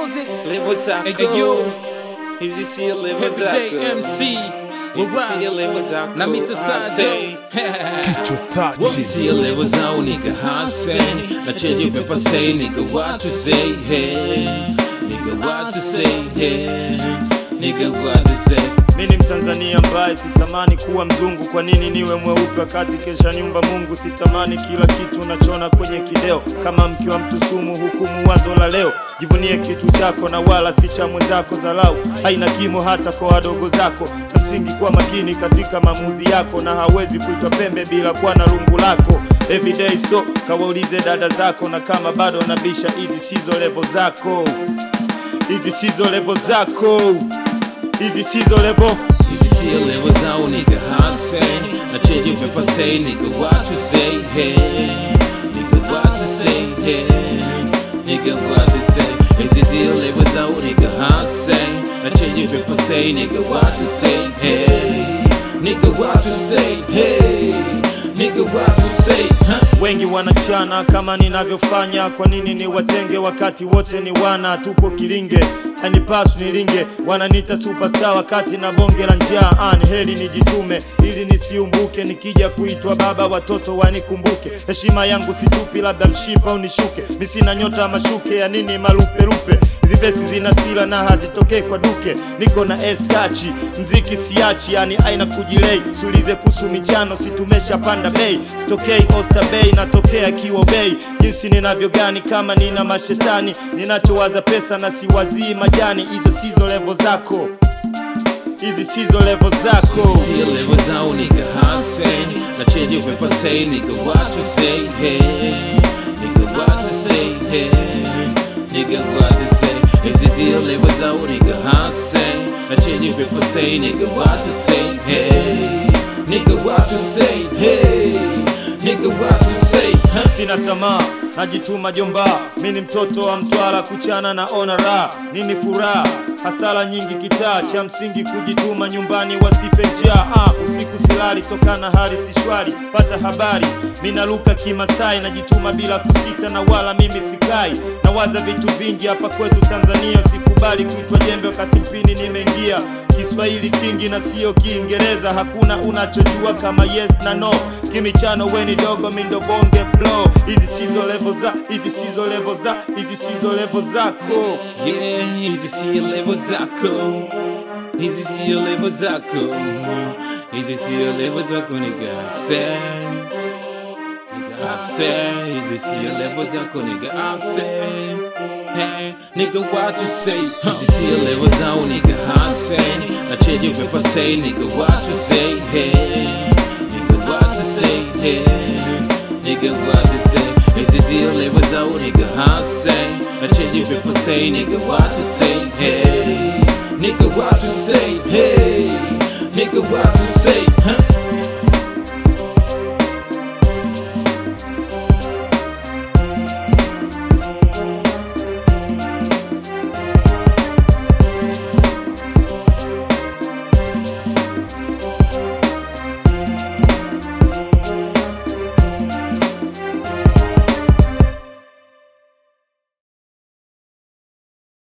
music. Levo zako Hey, yo. hizi sio levo Everyday zako MC. hizi sio levo zako Na Mr. I Sajo. say, Hizi sio level zao nigga hase Na change your paper say nigga what to say hey Nigga what to say hey Nigga what to say Mi ni Mtanzania ambaye sitamani kuwa mzungu. Kwa nini niwe mweupe wakati kesha nyumba Mungu? Sitamani kila kitu unachona kwenye kideo, kama mke wa mtu sumu, hukumu wazo la leo. Jivunie kitu chako na wala si cha mwenzako. Dharau haina kimo hata kwa wadogo zako. Cha msingi kuwa makini katika maamuzi yako, na hawezi kuitwa pembe bila kuwa na rungu lako. Everyday so kawaulize dada zako, na kama bado nabisha, hizi sizo levo zako, hizi sizo levo zako, hizi sizo levo Hizi sio level zao nigga hase Na change your paper say nigga what to say hey Nigga what to say hey Nigga what to say Hizi sio level zao nigga hase Na change your paper say nigga what to say hey Nigga what to say hey Nigga what to say huh? Wengi wanachana kama ninavyofanya, kwa nini ni watenge wakati wote ni wana? Tupo kilinge, hanipaswi nilinge, wananiita superstar wakati na bonge la njaa. Ah, ni heri nijitume ili nisiumbuke, nikija kuitwa baba watoto wanikumbuke. Heshima yangu situpi, labda mshipa unishuke, mi sina nyota ya mashuke, ya nini malupelupe Hizi vesi zina sila na hazitokee kwa duke, niko na estachi mziki siachi, yani aina kujilei. Sulize kuhusu michano, situmesha panda bei, sitokei Oyster Bay, natokea Kiwo Bay. Jinsi ninavyo gani kama nina mashetani, ninachowaza pesa na siwazii majani. Hizo sizo levo zako, hizi sizo levo zako. See a level zao nigga hase Na change your paper say nigga what to say hey Nigga what to say hey Nigga what to say Hizi sio level zao nigga hase Na change your paper say nigga what to say hey Nigga what to say hey Nigga what to say huh? Sina tamaa, najituma jomba, mi ni mtoto wa Mtwara, kuchana na ona raha, nini furaha, hasara nyingi kitaa, cha msingi kujituma, nyumbani wasife njaa. Ah, usiku silali, tokana hali si shwari, pata habari, mi naruka kimasai, najituma bila kusita, na wala mimi sikai, nawaza vitu vingi hapa kwetu Tanzania, usikubali kuitwa jembe wakati mpini nimeingia Kiswahili kingi na sio Kiingereza, hakuna unachojua kama yes na no. Kimichano weni dogo mindo bonge blow. Hizi sizo levo za, hizi sizo levo za, hizi sizo levo zako. Yeah, hizi sio level zako Hizi sio level zako Hizi sio level zako nigga say Nigga I say Hizi sio level zako nigga I say Hey, nigga what you say Hizi sio level zao nigga I say Na change your paper say nigga what you say Hey, nigga what you say Hey, nigga what you say Hizi sio level zao nigga I say Na change your paper say nigga what you say Hey, nigga what you say Hey, nigga what you say huh?